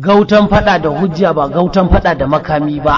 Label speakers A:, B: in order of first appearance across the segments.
A: gautan fada da hujja ba gautan fada da makami ba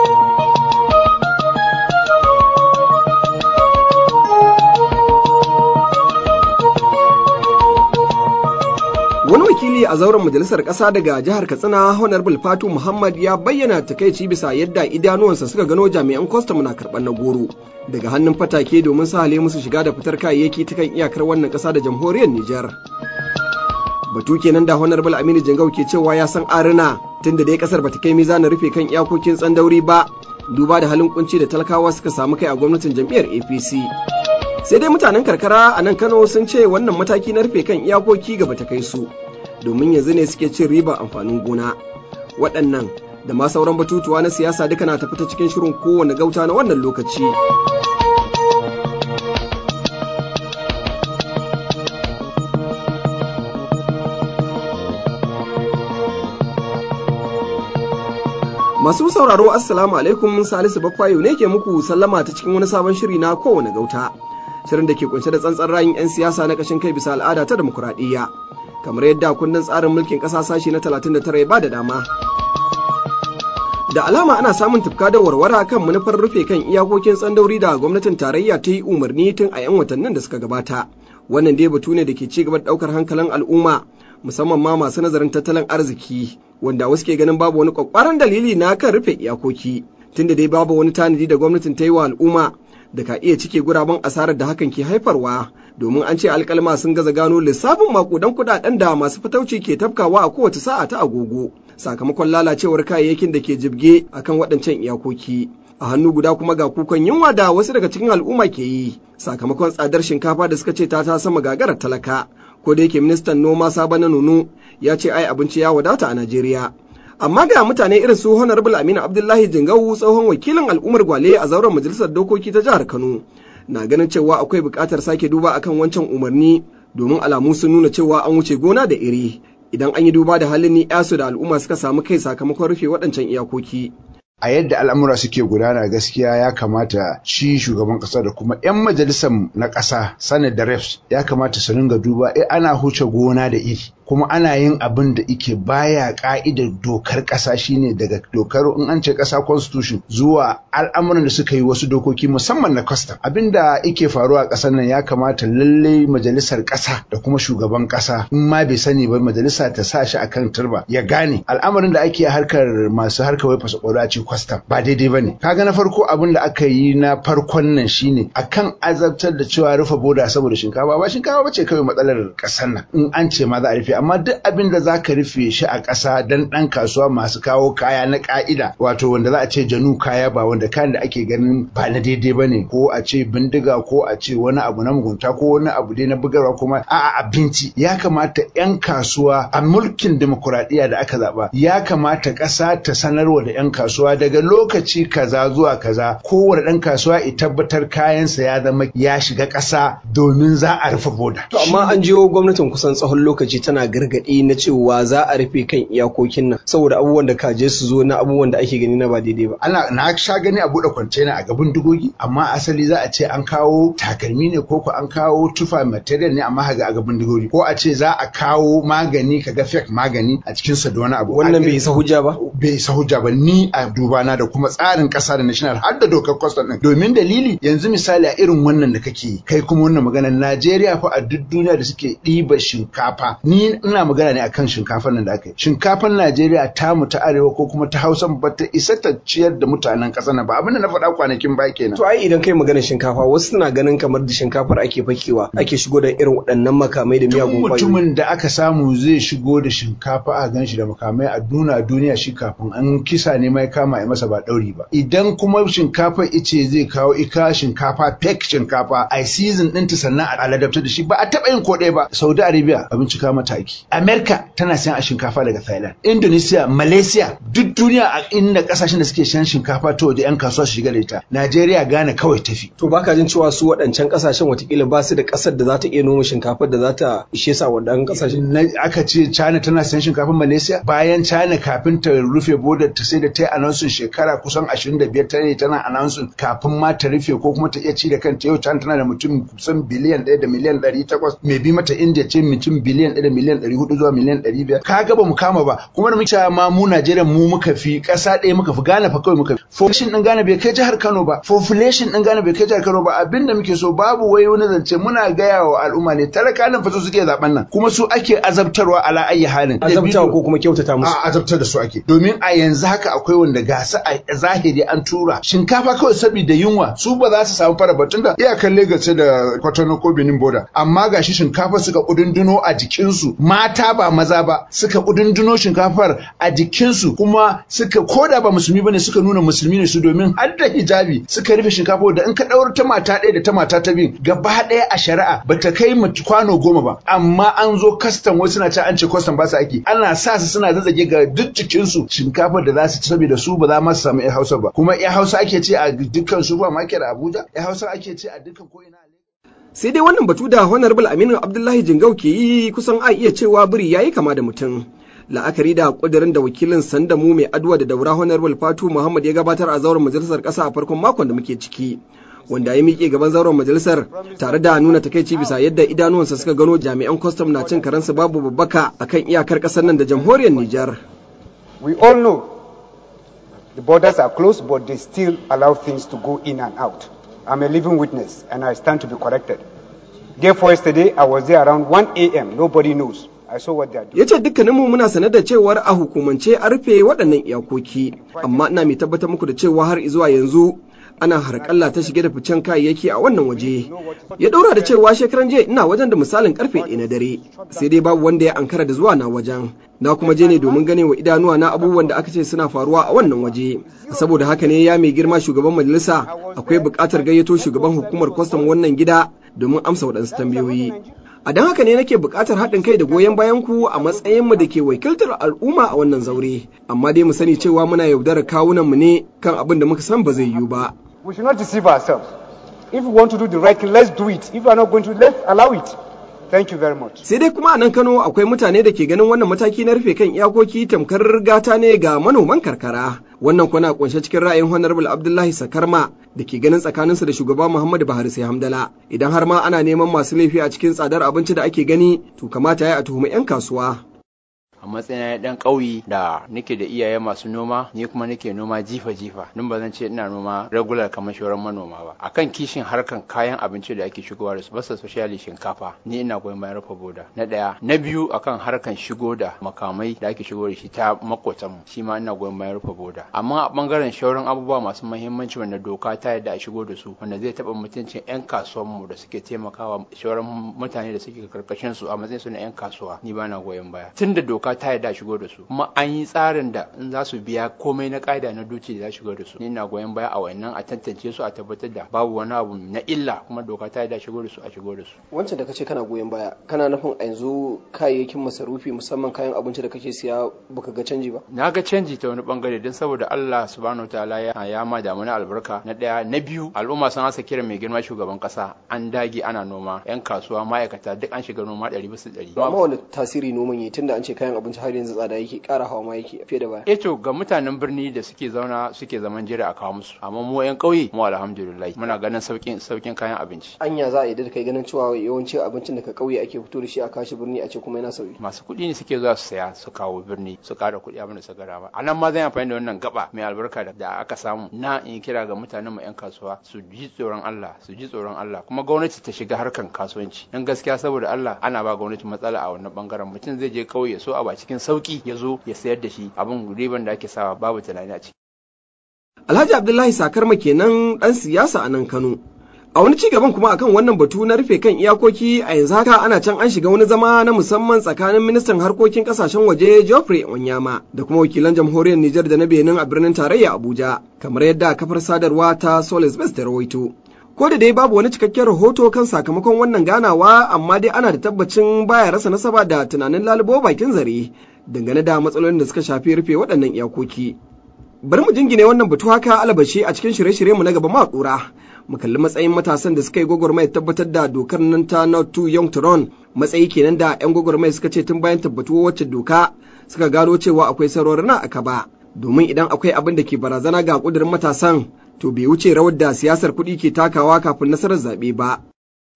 B: wani wakili a zauren majalisar ƙasa daga jihar katsina honorable fatu muhammad ya bayyana takaici bisa yadda idanuwansa suka gano jami'an kwastam na karɓar na goro daga hannun fatake domin sahale musu shiga da fitar kayayyaki ta kan iyakar wannan ƙasa da jamhuriyar nijar batu kenan da honorable aminu jingau ke cewa ya san arina tunda dai kasar bata kai mizanin rufe kan iyakokin tsandauri ba duba da halin kunci da talakawa suka samu kai a gwamnatin jam'iyyar apc sai dai mutanen karkara a nan kano sun ce wannan mataki na rufe kan iyakoki gaba ta kai su domin yanzu ne suke cin riba amfanin gona waɗannan da ma sauran batutuwa na siyasa duka na tafi ta cikin shirin kowane gauta na wannan lokaci Masu sauraro Assalamu alaikum Salisu Bakwayo ne ke muku sallama ta cikin wani sabon shiri na kowane gauta. Shirin da ke kunshe da tsantsan rayin 'yan siyasa na kashin kai bisa al'ada ta demokuraɗiyya. Kamar yadda kundin tsarin mulkin ƙasa sashi na 39 ya ba da dama. Da alama ana samun tufka da warwara kan manufar rufe kan iyakokin tsandauri da gwamnatin tarayya ta yi umarni tun a 'yan watannin da suka gabata. Wannan dai batu ne da ke ci gaba da ɗaukar hankalin al'umma musamman ma masu nazarin tattalin arziki wanda wasu ke ganin babu wani kwakwaran dalili na kan rufe iyakoki tunda dai babu wani tanadi da gwamnatin ta yi wa al'umma da ka iya cike guraben asarar da hakan ke haifarwa domin an ce alkalma sun gaza gano lissafin makudan kudaden da masu fitauci ke tafkawa a kowace sa'a ta agogo sakamakon lalacewar kayayyakin da ke jibge akan waɗancan iyakoki a hannu guda kuma ga kukan yunwa da wasu daga cikin al'umma ke yi sakamakon tsadar shinkafa da suka ce ta ta sama gagarar talaka ko da yake ministan noma sabo na nunu ya ce ai abinci ya wadata a Najeriya. Amma ga mutane irin su Honorable Aminu Abdullahi Jingawu tsohon wakilin al'ummar Gwale a zauren majalisar dokoki ta jihar Kano na ganin cewa akwai buƙatar sake duba akan wancan umarni domin alamu sun nuna cewa an wuce gona da iri idan an yi duba da halin ni yasu da al'umma suka samu kai sakamakon rufe waɗancan iyakoki.
C: a yadda al'amura suke gudana gaskiya ya kamata shi shugaban kasa da kuma 'yan majalisar na kasa sanar da refs ya kamata su ringa duba eh ana huce gona da iri kuma ana yin abin da ike baya ka'idar dokar kasa shine daga dokar in an ce kasa constitution zuwa al'amuran da suka yi wasu dokoki musamman na custom abin da ike faruwa a kasar nan ya kamata lalle majalisar kasa da kuma shugaban kasa in ma bai sani ba majalisa ta sa shi akan turba ya gane al'amarin da ake harkar masu harkar wai fasa a ce custom ba daidai bane kaga na farko abin da aka yi na farkon nan shine akan azabtar da cewa rufe boda saboda shinkafa ba shinkafa bace kawai matsalar kasar nan in an ce ma za a rufe amma duk abin da zaka rufe shi a ƙasa dan ɗan kasuwa masu kawo kaya na ƙa'ida wato wanda za a ce janu kaya ba wanda kayan da ake ganin ba na daidai ba ne ko a ce bindiga ko a ce wani abu na mugunta ko wani abu dai na bugarwa kuma a abinci ya kamata 'yan kasuwa a mulkin demokuraɗiyya da aka zaɓa ya kamata ƙasa ta sanarwa da 'yan kasuwa daga lokaci kaza zuwa kaza kowane ɗan kasuwa ya tabbatar kayansa ya zama ya shiga ƙasa domin za a rufe boda.
B: To amma an jiyo gwamnatin kusan tsawon lokaci tana gargaɗi na cewa za a rufe kan iyakokin nan saboda abubuwan da kaje su zo na abubuwan da ake gani na ba daidai ba.
C: Ana na sha gani a buɗe kwantena a gaban dugogi amma asali za a ce an kawo takalmi ne ko ko an kawo tufa material ne amma haga a gaban dugogi ko a ce za a kawo magani kaga fake magani a cikin sa da wani abu.
B: Wannan bai isa hujja ba?
C: Bai isa hujja ba ni a dubana da kuma tsarin ƙasa da national har da dokar custom ɗin domin dalili yanzu misali a irin wannan da kake kai kuma wannan magana Najeriya fa a duk duniya da suke ɗiba shinkafa ni ina magana ne akan shinkafar nan da aka yi shinkafar Najeriya ta mu ta arewa ko kuma ta Hausa ba ta isa ta ciyar da mutanen ƙasar nan ba abin da na faɗa kwanakin ba kenan
B: to ai idan kai magana shinkafa wasu suna ganin kamar da shinkafar ake fakewa ake shigo da irin waɗannan makamai da miyagun kwayoyi
C: mutumin da aka samu zai shigo da shinkafa a gan shi da makamai a duna duniya shi kafin an kisa ne mai kama ya masa ba ɗauri ba idan kuma shinkafar ice zai kawo ika shinkafa fake shinkafa a season ɗinta sannan a ladabta da shi ba a taɓa yin ko ɗaya ba Saudi Arabia abinci kama mataki. Amerika tana sayan a shinkafa daga Thailand. Indonesia, Malaysia, duk duniya a inda kasashen da suke shan shinkafa to da 'yan kasuwa su shiga da ita. Najeriya Ghana kawai tafi.
B: To baka jin cewa su waɗancan kasashen watakila ba su da ƙasar da za ta iya noma shinkafar da za ta ishe sa waɗannan kasashen.
C: Aka ce China tana sayan shinkafar Malaysia bayan China kafin ta rufe bodar ta sai da ta yi anonsun shekara kusan 25 ta ne tana anonsun kafin ma ta rufe ko kuma ta iya ci da kanta yau China tana da mutum kusan biliyan ɗaya da miliyan ɗari takwas mai bi mata India ce mutum biliyan ɗaya da miliyan miliyan ɗari hudu zuwa miliyan ɗari biyar kaga ba mu kama ba kuma da muke ma mu Najeriya mu muka fi ƙasa ɗaya muka fi Ghana fa kawai muka fi population ɗin Ghana bai kai jihar Kano ba population ɗin Ghana bai kai jihar Kano ba abinda muke so babu wai wani zance muna gaya wa al'umma ne talaka nan fa su suke zaben nan kuma su ake azabtarwa ala ayi halin
B: azabtawa ko kuma kyautata musu
C: a azabtar da su ake domin a yanzu haka akwai wanda gasa a zahiri an tura shinkafa kawai saboda yunwa su ba za su samu fara batun da iyakan Lagos da Kwatano ko Benin border amma gashi shinkafa suka kudunduno a jikinsu mata ba maza ba suka kudunduno shinkafar a jikinsu kuma suka koda ba musulmi bane suka nuna musulmi ne su domin har da hijabi suka rufe shinkafa da in ka daura ta mata ɗaya da ta mata ta biyu gaba ɗaya a shari'a bata kai kwano goma ba amma an zo kastam wasu na ce an ce kastam ba su aiki ana sa su suna zazzage ga duk jikinsu shinkafar da za su ci saboda su ba za ma su samu 'yan hausa ba kuma 'yan hausa ake ce a dukkan supermarket a abuja 'yan hausa ake ce a dukkan ko'ina
B: sai dai wannan batu da honorable aminu abdullahi jingau ke yi kusan a iya cewa biri yayi kama da mutum la'akari da kudirin da wakilin sandamu mai aduwa da daura honorable fatu muhammad ya gabatar a zauren majalisar kasa a farkon makon da muke ciki wanda ya miƙe gaban zauren majalisar tare da nuna takaici bisa yadda idanuwansa suka gano jami'an kwastam na cin karansu babu babbaka akan iyakar ƙasar nan da jamhuriyar Nijar.
D: We all know the borders are closed but they still allow things to go in and out. I'm a living witness and I stand to be corrected. Therefore yesterday I was there around 1 a.m. Nobody knows. I saw what they are doing.
B: Ya ce dukkaninmu muna sanar da cewar a hukumance a rufe waɗannan iyakoki, amma ina mai tabbatar muku da cewa har zuwa yanzu ana harƙalla ta shige da ficen kayayyaki a wannan waje ya ɗaura da cewa shekaran jiya ina wajen da misalin karfe ɗaya na dare sai dai babu wanda ya ankara da zuwa na wajen na kuma je ne domin gane wa idanuwa na abubuwan da aka ce suna faruwa a wannan waje saboda haka ne ya mai girma shugaban majalisa akwai buƙatar gayyato shugaban hukumar kwastam wannan gida domin amsa waɗansu tambayoyi a don haka ne nake buƙatar haɗin kai da goyon bayan ku a matsayin mu da ke wakiltar al'umma a wannan zaure amma dai mu sani cewa muna yaudarar kawunan mu ne kan abin da muka san ba zai yiwu ba
D: We should not deceive ourselves. If we want to do the right thing, let's do it. If we are not going to, let's allow it. Thank you very much.
B: Sai dai kuma a nan Kano akwai mutane da ke ganin wannan mataki na rufe kan iyakoki tamkar gata ne ga manoman karkara. Wannan kuna kunshe cikin ra'ayin Honorable Abdullahi Sakarma da ke ganin tsakaninsa da shugaba Muhammadu Buhari sai Hamdala. Idan har ma ana neman masu laifi a cikin tsadar abinci da ake gani, to kamata ya a tuhumi 'yan kasuwa.
E: a matsayin dan ƙauye da nake da iyaye masu noma ni kuma nake noma jifa jifa nun ba zan ce ina noma regular kamar shauran manoma ba akan kishin harkan kayan abinci da ake shigowa da su basa socially shinkafa ni ina goyon bayan rufe boda na daya na biyu akan harkan shigo da makamai da ake shigo da shi ta makotan mu shi ma ina goyon bayan rufe boda amma a bangaren shauran abubuwa masu muhimmanci wanda doka ta yadda a shigo da su wanda zai taba mutuncin yan kasuwan mu da suke taimakawa shauran mutane da suke karkashin su a matsayin su na yan kasuwa ni ba na goyon baya tunda doka ta yarda shigo da su kuma an yi tsarin da in za su biya komai na ƙa'ida na duci da za shigo da su ni na goyon baya a wannan a tantance su a tabbatar da babu wani abu na illa kuma doka ta yarda shigo da su a shigo da su
F: wancan da kace kana goyon baya kana nufin a yanzu kayayyakin masarufi musamman kayan abinci da kake siya baka ga canji ba
E: na ga canji ta wani bangare don saboda Allah subhanahu wataala ya ya ma da mana albarka na daya na biyu al'umma sun hasa kiran mai girma shugaban kasa an dage ana noma yan kasuwa ma'aikata duk an shiga noma ɗari bisa ɗari
F: amma wani tasiri noman yi tunda an ce kayan abinci har yanzu tsada yake ƙara hawa ma yake fiye da baya
E: eh to ga mutanen birni da suke zauna suke zaman jira a kawo musu amma mu yan ƙauye mu alhamdulillah muna ganin saukin saukin kayan abinci
F: anya za a yi da kai ganin cewa yawancin abincin da ka ƙauye ake fito da shi a kashi birni a ce kuma yana sauki
E: masu kuɗi ne suke zuwa su saya su kawo birni su ƙara kuɗi abin da su gara ba a nan ma zan amfani da wannan gaba mai albarka da aka samu na in kira ga mutanen mu yan kasuwa su ji tsoron Allah su ji tsoron Allah kuma gwamnati ta shiga harkan kasuwanci dan gaskiya saboda Allah ana ba gwamnati matsala a wannan bangaren mutum zai je kauye so a ba cikin sauki ya zo ya sayar da shi abin riban da ake sawa babu tunani a ciki
B: Alhaji Abdullahi Sakarma kenan ɗan siyasa a nan Kano. A wani ci gaban kuma akan wannan batu na rufe kan iyakoki a yanzu haka ana can an shiga wani zama na musamman tsakanin ministan harkokin kasashen waje Geoffrey Onyama da kuma wakilan jamhuriyar Nijar da na Benin a birnin tarayya Abuja kamar yadda kafar sadarwa ta Solis Best ta rawaito. Ko da dai babu wani cikakken rahoto kan sakamakon wannan ganawa amma dai ana da tabbacin baya rasa nasaba da tunanin lalubo bakin zare dangane da matsalolin da suka shafi rufe waɗannan iyakoki. Bari mu jingine wannan batu haka alabashi a cikin shirye-shiryenmu na gaba ma ƙura. mu kalli matsayin matasan da suka yi gwagwarmaya tabbatar da dokar nan ta not too young to run matsayi kenan da 'yan gwagwarmaya suka ce tun bayan tabbatuwa wacce doka suka gano cewa akwai sarori na aka ba domin idan akwai abin da ke barazana ga kudirin matasan to bai wuce rawar da siyasar kuɗi ke takawa kafin nasarar zaɓe ba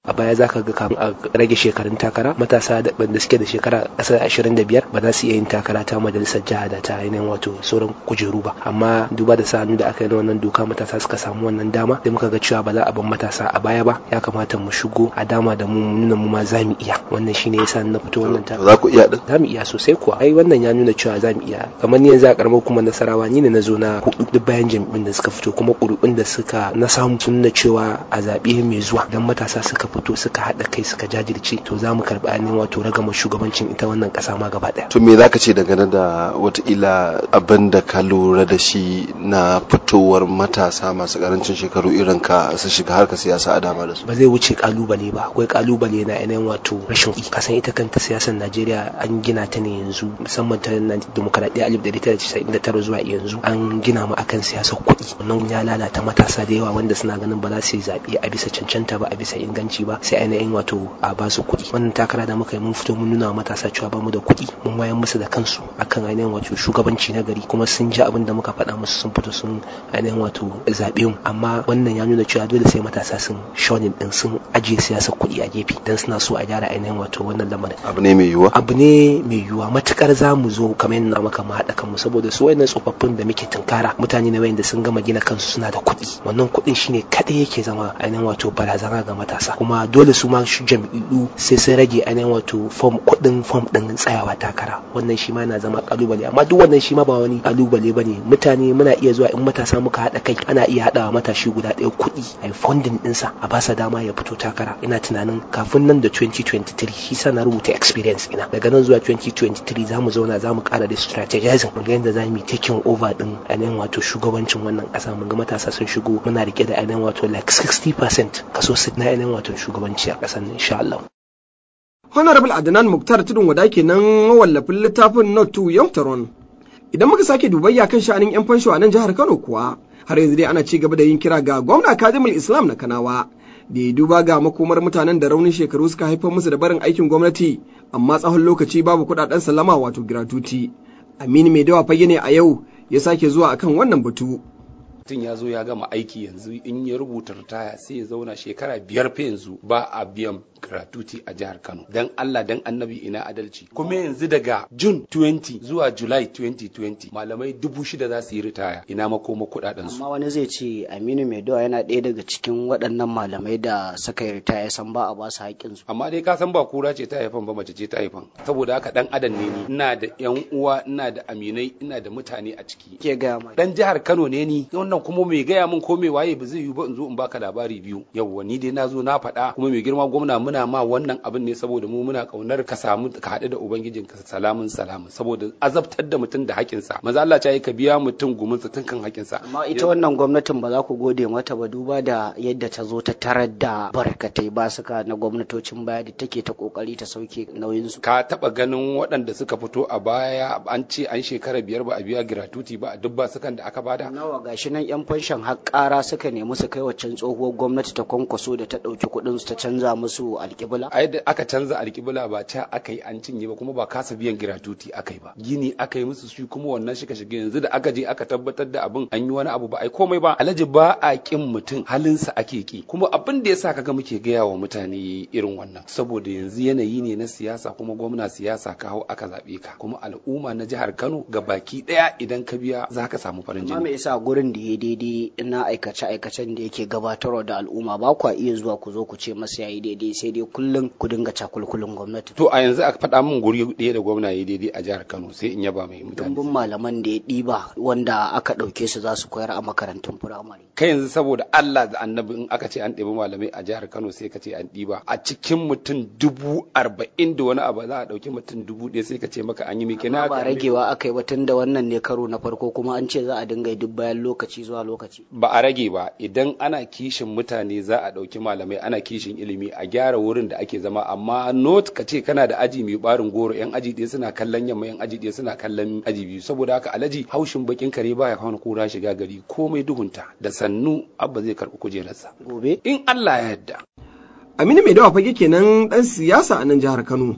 G: a baya zaka ga kafin a rage shekarun takara matasa da da suke da shekara ƙasa ashirin da biyar ba za su iya yin takara ta majalisar jiha da ta ainihin wato sauran kujeru ba amma duba da sa hannu da aka yi na wannan doka matasa suka samu wannan dama sai muka ga cewa ba za a bar matasa a baya ba ya kamata mu shigo a dama da mu nuna mu ma za mu iya wannan shine yasa na fito wannan ta
H: za ku iya din
G: za mu iya sosai kuwa ai wannan ya nuna cewa za mu iya kamar ni yanzu a karamar kuma nasarawa ni ne na zo na hudu duk bayan jami'in da suka fito kuma ƙuri'un da suka na samu sun nuna cewa a zaɓe mai zuwa dan matasa suka fito suka haɗa kai suka jajirce to za mu karɓi ainihin wato ragama shugabancin ita wannan ƙasa ma gaba ɗaya.
H: to me zaka ce dangane da wataƙila abin da ka lura da shi na fitowar matasa masu ƙarancin shekaru irin ka su shiga harkar siyasa a dama da su
G: ba zai wuce kalubale ba akwai kalubale na ainihin wato rashin kuɗi kasan ita kanta siyasar najeriya an gina ta ne yanzu musamman ta demokaradiyya alif da tara casa'in da tara zuwa yanzu an gina mu akan siyasar kuɗi wannan ya lalata matasa da yawa wanda suna ganin ba za su yi zaɓe a bisa cancanta ba a bisa inganci ba sai ainihin wato a ba su kuɗi wannan takara da muka yi mun fito mun nuna wa matasa cewa ba mu da kuɗi mun wayan musu da kansu akan ainihin wato shugabanci na gari kuma sun ji abin da muka faɗa musu sun fito sun ainihin wato zaɓe mu amma wannan ya nuna cewa dole sai matasa sun shonin din sun ajiye siyasar kuɗi a gefe dan suna so a gyara ainihin wato wannan lamarin
H: abu ne mai yiwuwa
G: abu ne mai yiwuwa matukar za mu zo kamar yadda maka mu haɗa kanmu saboda su wayannan tsofaffin da muke tunkara mutane ne wayanda sun gama gina kansu suna da kuɗi wannan kuɗin shine kaɗai yake zama ainihin wato barazana ga matasa kuma dole su ma shi jam'iyyu sai sun rage ainihin wato fom kuɗin fom ɗin tsayawa takara wannan shi ma yana zama kalubale amma duk wannan shi ma ba wani kalubale bane mutane muna iya zuwa in matasa muka haɗa kai ana iya haɗawa matashi guda ɗaya kuɗi a funding ɗinsa a basa dama ya fito takara ina tunanin kafin nan da 2023 shi sa na rubuta experience ina daga nan zuwa 2023 za mu zauna za mu ƙara da strategizing mu ga yadda za mu yi taking over ɗin ainihin wato shugabancin wannan ƙasa mun ga matasa sun shigo muna rike da ainihin wato like 60% kaso 60 na ainihin wato shugabanci a ƙasar nan insha Allah.
B: Honorable Adnan Muktar Tudun Wada kenan mawallafin littafin Not to Young Taron. Idan muka sake dubayya kan sha'anin 'yan fansho a nan jihar Kano kuwa, har yanzu dai ana ci gaba da yin kira ga gwamna Kadimul Islam na Kanawa da ya duba ga makomar mutanen da raunin shekaru suka haifar musu da barin aikin gwamnati amma tsawon lokaci babu kuɗaɗen salama wato gratuity. Aminu mai dawa fage ne a yau ya sake zuwa akan wannan batu.
I: mutum ya zo ya gama aiki yanzu in ya rubuta ritaya sai ya zauna shekara biyar fa yanzu ba a biyan gratuity a jihar Kano dan Allah dan annabi ina adalci kuma yanzu daga June 20 zuwa July 2020 malamai dubu shida za su yi ritaya ina makoma kudaden su
J: amma wani zai ce Aminu Maidowa yana ɗaya daga cikin waɗannan malamai da suka yi ritaya san ba a ba su haƙƙin su
I: amma dai ka san ba kura ce ta haifan ba mace ce ta haifan saboda haka dan adam ne ni ina da yan uwa ina da aminai ina da mutane a ciki
J: ke ga mai
I: dan jihar Kano ne ni wannan kuma mai gaya min ko mai waye ba zai yi ba in zo in baka labari biyu yawwa ni dai na zo na faɗa kuma mai girma gwamna muna ma wannan abin ne saboda mu muna kaunar ka samu ka haɗu da ubangijin ka salamun salamun saboda azabtar da mutum da haƙinsa maza Allah ya yi ka biya mutum gumin sa tun kan haƙinsa
J: amma ita wannan gwamnatin ba za ku gode mata ba duba da yadda ta zo ta tarar da barkatai ba suka na gwamnatocin baya da take ta kokari ta sauke nauyin su
I: ka taba ganin waɗanda suka fito a baya an ce an shekara biyar ba a biya gratuity ba a duk ba sukan da aka bada
J: nawa gashi nan yan fanshan har ƙara suka nemi su kai waccan tsohuwar gwamnati ta kwankwaso da ta ɗauki kuɗin su ta canza musu alƙibla
I: a yadda aka canza alƙibla ba ca aka yi an cinye ba kuma ba kasa biyan gratuity aka yi ba gini aka yi musu shi kuma wannan shiga shige yanzu da aka je aka tabbatar da abin an yi wani abu ba ai komai ba alhaji ba a kin mutum halinsa ake ki kuma abin da yasa kaga muke gaya wa mutane irin wannan saboda yanzu yanayi ne na siyasa kuma gwamna siyasa ka hau aka zaɓe ka kuma al'umma na jihar Kano ga baki ɗaya idan ka biya za ka samu farin
J: amma me
I: jini
J: yasa gurin da ya daidai na aikace aikacen da yake gabatarwa da al'umma ba kwa iya zuwa ku zo ku ce masa yayi daidai sai dai kullum ku dinga cakulkulin gwamnati
I: to a yanzu aka faɗa min guri ɗaya da gwamna ya daidai a jihar Kano sai in yaba mai mutane
J: dumbin malaman da ya ɗiba wanda aka ɗauke su za su koyar a makarantun firamare
I: kai yanzu saboda Allah da annabi in aka ce an ɗebi malamai a jihar Kano sai ka ce an ɗiba a cikin mutum dubu arba'in da wani abu za a ɗauki mutum dubu ɗaya sai ka ce maka an yi miki na
J: ba ragewa aka yi ba tun da wannan ne karo na farko kuma an ce za a dinga yi duk bayan lokaci zuwa lokaci
I: ba a rage ba idan ana kishin mutane za a ɗauki malamai ana kishin ilimi a gyara wurin da ake zama amma not ka ce kana da aji mai barin goro yan aji ɗaya suna kallon yamma yan aji ɗaya suna kallon aji biyu saboda haka alaji haushin bakin kare baya kawo kura shiga gari komai duhunta da sannu abba zai karɓi kujerarsa
J: gobe
I: in Allah ya yarda
B: Aminu mai dawa fage kenan ɗan siyasa a nan jihar Kano.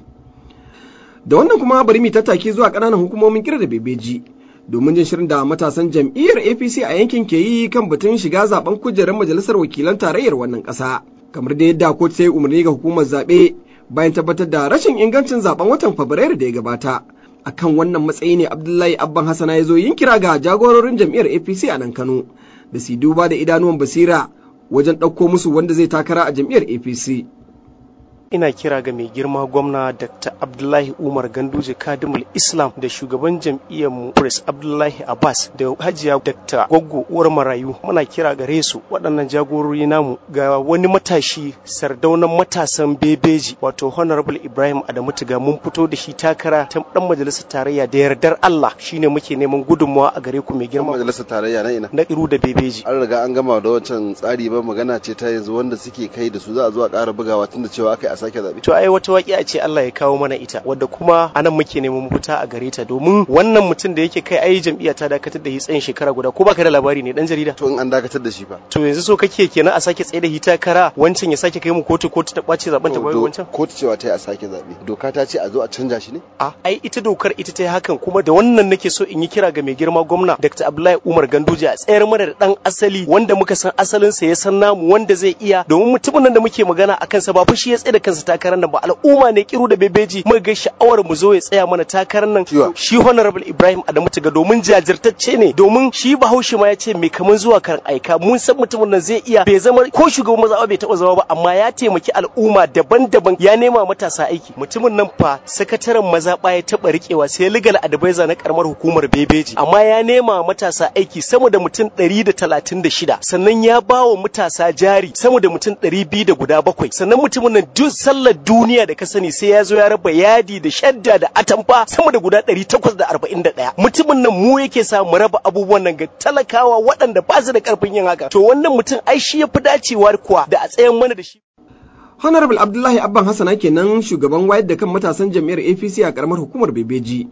B: Da wannan kuma bari mu tattaki zuwa ƙananan hukumomin kira da bebeji domin jin shirin da matasan jam'iyyar APC a yankin ke yi kan batun shiga zaben kujerar majalisar wakilan tarayyar wannan ƙasa. kamar da yadda kotu ta yi umarni ga hukumar zaɓe bayan tabbatar da rashin ingancin zaben watan Fabrairu da ya gabata. Akan wannan matsayi ne Abdullahi Abban Hassana ya zo yin kira ga jagororin jam'iyyar APC a nan Kano da su duba da idanuwan basira wajen ɗauko musu wanda zai takara a jam'iyyar APC.
K: ina kira ga mai girma gwamna dr abdullahi umar ganduje kadimul islam da shugaban jam'iyyar mu prince abdullahi abbas da hajiya dr goggo uwar marayu muna kira gare su waɗannan jagorori namu ga wani matashi sardaunan matasan bebeji wato honorable ibrahim adamu tiga mun fito da shi takara ta dan majalisar tarayya da yardar allah shine muke neman gudunmawa a gare ku mai girma
H: majalisar tarayya na ina
K: na iru da bebeji
H: an riga an gama da wancan tsari ba magana ce ta yanzu wanda suke kai da su za a zo a ƙara bugawa tunda cewa aka sake zaɓe.
K: To ai wata waƙiya ce Allah ya kawo mana ita wadda kuma anan muke neman mafita a gare ta domin wannan mutum da yake kai ai jam'iyya ta dakatar da shi tsayin shekara guda ko baka da labari ne dan jarida.
H: To in an dakatar da shi fa.
K: To yanzu so kake kenan a sake tsaye da hita kara wancan ya sake kai mu kotu kotu ta ɓace zaben ta bayan wancan.
H: Kotu cewa ta yi a sake zaɓe. Doka ta ce a zo a canja shi ne?
K: A ai ita dokar ita ta yi hakan kuma da wannan nake so in yi kira ga mai girma gwamna Dr. Abdullahi Umar Ganduje a tsayar mana da dan asali wanda muka san asalinsa ya san namu wanda zai iya domin mutumin nan da muke magana akan sa ba fa shi ya tsaye da kansa takarar nan ba al'umma ne kiru da bebeji muka ga sha'awar mu zo ya tsaya mana takarar nan shi honorable Ibrahim Adamu Tiga domin jajirtacce ne domin shi Bahaushe ma ya ce me kaman zuwa karan aika mun san mutumin nan zai iya bai zama ko shugaban maza bai taba zama ba amma ya taimaki al'umma daban-daban ya nema matasa aiki mutumin nan fa sakataren mazaɓa ya taba rikewa sai legal advisor na karamar hukumar bebeji amma ya nema matasa aiki sama da mutum 136 sannan ya ba wa matasa jari sama da mutum 200 da guda bakwai sannan mutumin nan duk sallar duniya da ka sani sai ya zo ya raba yadi da shadda da atamfa sama da guda 841 mutumin nan mu yake sa mu raba abubuwan nan ga talakawa waɗanda ba su da karfin yin haka to wannan mutum ai shi ya fi dacewa kuwa da a tsayan mana da shi
B: Honorable Abdullahi Abban Hassana kenan shugaban wayar da kan matasan jam'iyyar APC a karamar hukumar Bebeji.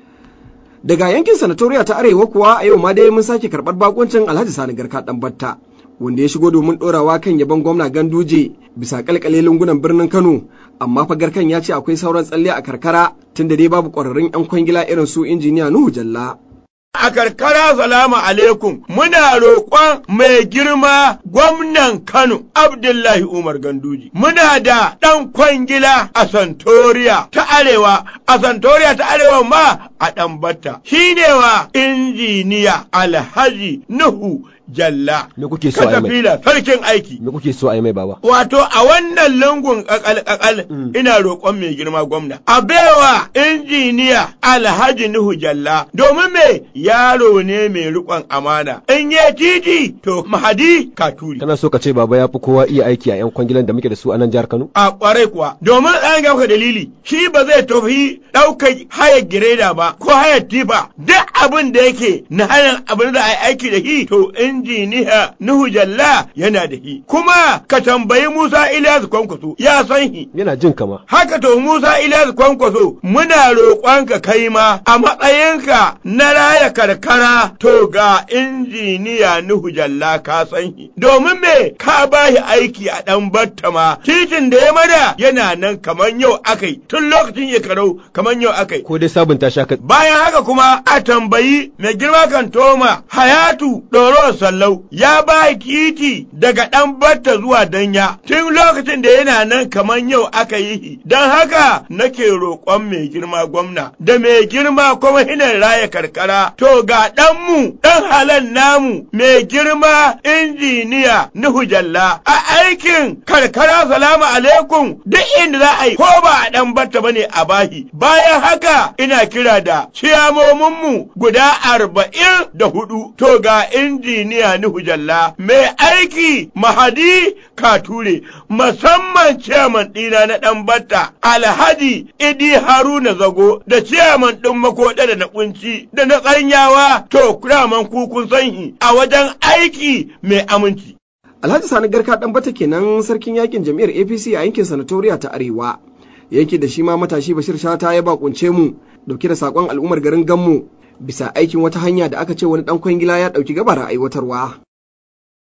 B: Daga yankin sanatoriya ta Arewa kuwa a yau ma dai mun sake karɓar bakuncin Alhaji Sani Garka Ɗanbatta. wanda ya shigo domin ɗorawa kan yabon gwamna Ganduje bisa kalkale lungunan birnin Kano amma fagarkan ya ce akwai sauran tsalle a karkara tunda dai babu ƙwararrun 'yan kwangila irin su injiniya Nuhu Jalla.
L: a karkara salamu alaikum muna roƙon mai girma gwamnan Kano Abdullahi Umar Ganduji muna da ɗan kwangila a Santoriya ta Arewa a Santoriya ta Arewa ma a ɗanbata shi ne wa injiniya Alhaji Nuhu Jalla.
M: Me kuke so a yi mai?
L: sarkin aiki.
M: Me kuke so a yi mai baba?
L: Wato a wannan lungun kakal-kakal ina roƙon mai girma gwamna. A baiwa injiniya Alhaji Nuhu Jalla domin me yaro ne mai riƙon amana. In ye titi to mahadi katuri.
M: Kana so ka ce baba ya fi kowa iya aiki a 'yan kwangilan da muke da su a nan jihar Kano?
L: A ƙwarai kuwa. Domin an ga dalili shi ba zai tafi ɗaukar hayar gireda ba ko hayar tifa duk abin da yake na hayar abin da a yi aiki da shi to injiniya Nuhu Jalla yana da shi. Kuma ka tambayi Musa Ilyas Kwankwaso ya san shi.
M: Yana jin kama.
L: Haka to Musa Ilyas Kwankwaso muna roƙonka kai ma a matsayinka na raya karkara to ga injiniya Nuhu Jalla ka san shi. Domin me ka ba shi aiki a ɗan battama titin da ya mada yana nan kamar yau akai tun lokacin ya karau kamar yau akai.
M: Ko dai sabunta shaka.
L: Bayan haka kuma a tambayi mai girma kan toma Hayatu Ɗoro Sallau ya ba titi daga ɗan batta zuwa danya tun lokacin da yana nan kamar yau aka yi don haka nake roƙon mai girma gwamna da mai girma kuma hinan raya karkara to ga ɗanmu ɗan halan namu mai girma injiniya Nuhu Jalla a aikin karkara salamu alaikum duk inda za a yi ko ba a ɗan batta bane a bahi bayan haka ina kira da ciyamominmu guda arba'in da hudu to ga injiniya Nuhu Jalla mai aiki Mahadi Kature musamman ciyaman ɗina na ɗan batta Alhaji Idi Haruna Zago da ciyaman ɗin makoɗa da na kunci da na tsanyawa to kuraman kukun sanhi a wajen aiki mai aminci.
B: Alhaji Sani Garka ɗan bata kenan sarkin yakin jam'iyyar APC a yankin sanatoriya ta Arewa. Yake da shi ma matashi Bashir Shata ya bakunce mu dauke da sakon al'ummar garin Gammu bisa aikin wata hanya da aka ce wani ɗan kwangila ya ɗauki gabara aiwatarwa.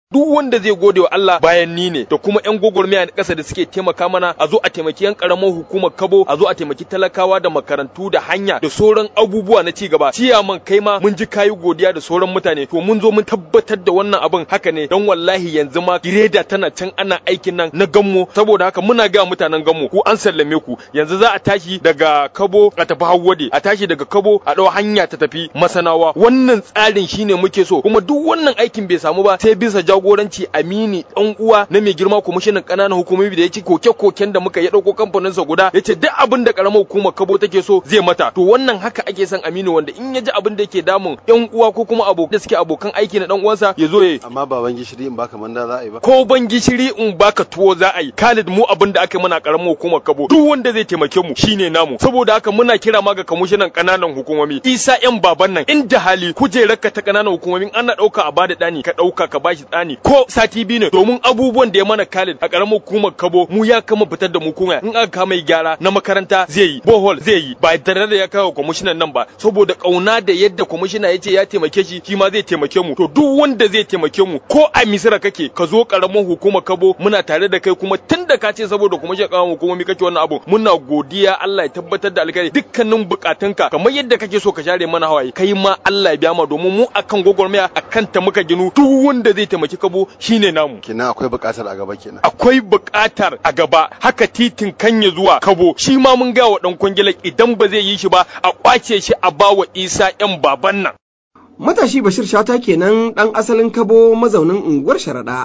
N: duk wanda zai gode wa Allah bayan ni ne da kuma yan gwagwarmaya na ƙasa da suke taimaka mana a zo a taimaki yan karamar hukumar Kabo a zo a taimaki talakawa da makarantu da hanya da sauran abubuwa na ci gaba ciyaman kai ma mun ji kayi godiya da sauran mutane to mun zo mun tabbatar da wannan abin haka ne don wallahi yanzu ma gireda tana can ana aikin nan na gammo saboda haka muna ga mutanen gammo ku an sallame ku yanzu za a tashi daga Kabo a tafi Hawwade a tashi daga Kabo a ɗau hanya ta tafi Masanawa wannan tsarin shine muke so kuma duk wannan aikin bai samu ba sai bisa jagoranci Amini dan uwa na mai girma kwamishinan ƙananan hukumomi da ya ci koke-koken da muka ya ɗauko kamfanin sa guda ya ce duk abin da karamar hukumar Kabo take so zai mata to wannan haka ake son Aminu wanda in ya ji abin da yake damun yan uwa ko kuma abokan da suke abokan aiki na dan uwansa ya zo ya
H: amma baban gishiri in baka manda za a yi ba
N: ko ban gishiri in baka tuwo za a yi Khalid mu abin da aka yi mana karamar hukumar Kabo duk wanda zai taimake mu shine namu saboda haka muna kira ma ga kwamishinan ƙananan hukumomi Isa yan baban nan inda hali kujerarka ta ƙananan hukumomin ana ɗauka a bada ɗani ka ɗauka ka bashi ɗani ko sati biyu ne domin abubuwan da ya mana Khalid a karamar hukumar Kabo mu ya kama fitar da mu kuma in aka kama gyara na makaranta zai yi bohol zai yi ba tare da ya kawo kwamishinan nan ba saboda kauna da yadda kwamishina ya ce ya taimake shi shi ma zai taimake mu to duk wanda zai taimake mu ko a misira kake ka zo karamar hukumar Kabo muna tare da kai kuma tun da ka ce saboda kwamishinan karamar hukumomi kake wannan abu muna godiya Allah ya tabbatar da alkhairi dukkanin bukatunka kamar yadda kake so ka share mana hawaye kai ma Allah ya biya ma domin mu akan gwagwarmaya akan ta muka ginu duk wanda zai taimaki Kabo shine namu
H: kenan akwai bukatar a gaba kenan
N: akwai buƙatar a gaba haka titin kanya zuwa kabo shi ma mun ga wa dan kwangilar idan ba zai yi shi ba a kwace shi a bawa isa yan baban nan
B: Matashi Bashir Shata kenan ɗan asalin Kabo mazaunin unguwar Sharaɗa.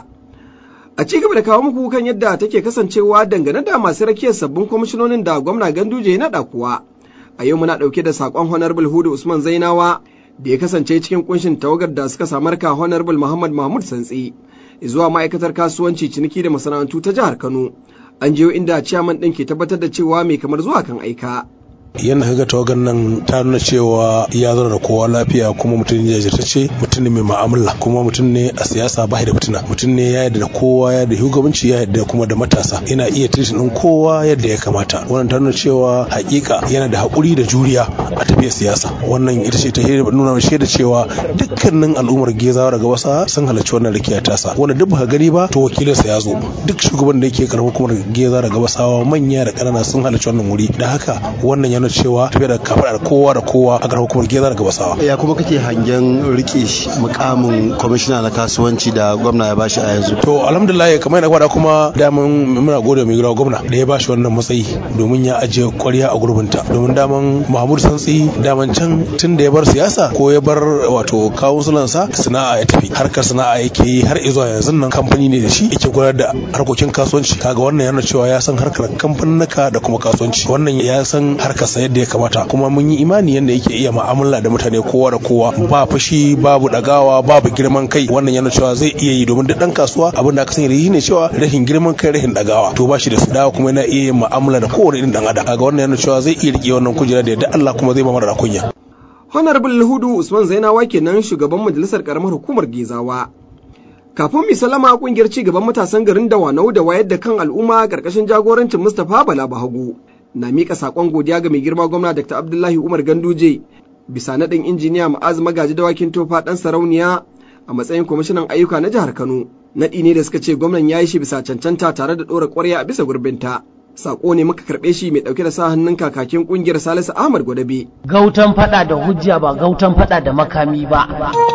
B: A ci gaba da kawo muku kan yadda take kasancewa dangane da masu rakiyar sabbin kwamishinonin da gwamna Ganduje ya naɗa kuwa. A yau muna ɗauke da saƙon Honorable Hudu Usman Zainawa da ya kasance cikin kunshin tawagar da suka samar ka Honorable Muhammad Mahmud Santsi zuwa ma'aikatar kasuwanci ciniki da masana'antu ta jihar Kano. An jiyo inda ciyaman ɗin ke tabbatar da cewa mai kamar zuwa kan aika.
O: yadda kaga tawagar nan ta nuna cewa ya zara da kowa lafiya kuma mutum ne jajirtacce mutum ne mai ma'amala kuma mutum ne a siyasa ba da fitina mutum ne ya yarda da kowa ya da shugabanci ya yarda kuma da matasa yana iya titin din kowa yadda ya kamata wannan ta nuna cewa hakika yana da haƙuri da juriya a tafiyar siyasa wannan ita ce ta nuna shaida cewa dukkanin al'ummar gezawa daga wasa sun halarci wannan rikiya tasa wanda duk baka gani ba to wakilinsa ya zo duk shugaban da yake karamar hukumar gezawa daga wasawa manya da ƙanana sun halarci wannan wuri da haka wannan ya nuna cewa tafiya da kafaɗar kowa da kowa a garin hukumar geza daga basawa.
H: ya kuma kake hangen rike mukamin kwamishina na kasuwanci da gwamna ya bashi a yanzu.
O: to alhamdulillah kamar yana kwada kuma daman muna gode mai gida gwamna da ya bashi wannan matsayi domin ya ajiye kwarya a gurbinta domin daman mahmud santsi daman can tun da ya bar siyasa ko ya bar wato kawunsulansa sana'a ya tafi harkar sana'a yake yi har zuwa yanzu nan kamfani ne da shi yake gudanar da harkokin kasuwanci kaga wannan yana cewa ya san harkar kamfaninaka da kuma kasuwanci wannan ya san harkar sa yadda ya kamata kuma mun yi imani yadda yake iya mu'amala da mutane kowa da kowa ba fushi babu dagawa babu girman kai wannan yana cewa zai iya yi domin duk dan kasuwa abin da aka sani da shi ne cewa rashin girman kai rashin dagawa to ba shi da su dawa kuma yana iya yin mu'amala da kowane irin dan adam kaga wannan yana cewa zai iya rike wannan kujera da yadda Allah kuma zai ba mara kunya
B: Honorable Hudu Usman Zainawa kenan shugaban majalisar karamar hukumar Gezawa. Kafin mi salama kungiyar ci gaban matasan garin Dawanau da wayar da kan al'umma karkashin jagorancin Mustapha Bala Bahagu na mika sakon godiya ga mai girma gwamna Dr. Abdullahi Umar Ganduje bisa naɗin injiniya Ma'az Magaji Dawakin Tofa ɗan sarauniya a matsayin kwamishinan ayyuka na jihar Kano. Naɗi ne da suka ce gwamnan ya yi shi bisa cancanta tare da ɗora ƙwarya a bisa gurbinta. Sako ne muka karɓe shi mai ɗauke da sa hannun kakakin ƙungiyar Salisu Ahmad Gwadabe.
A: Gautan faɗa da hujja ba gautan faɗa da makami ba.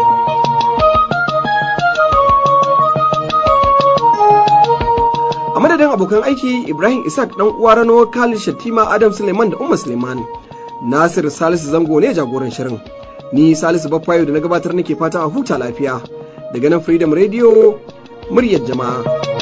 B: a madadin abokan aiki ibrahim isaac dan uwa rano khalid shattima adam suleiman da umma suleiman nasir salisu zango ne jagoran shirin ni salisu baffayo da na gabatar nake fata a huta lafiya daga nan freedom radio muryar jama'a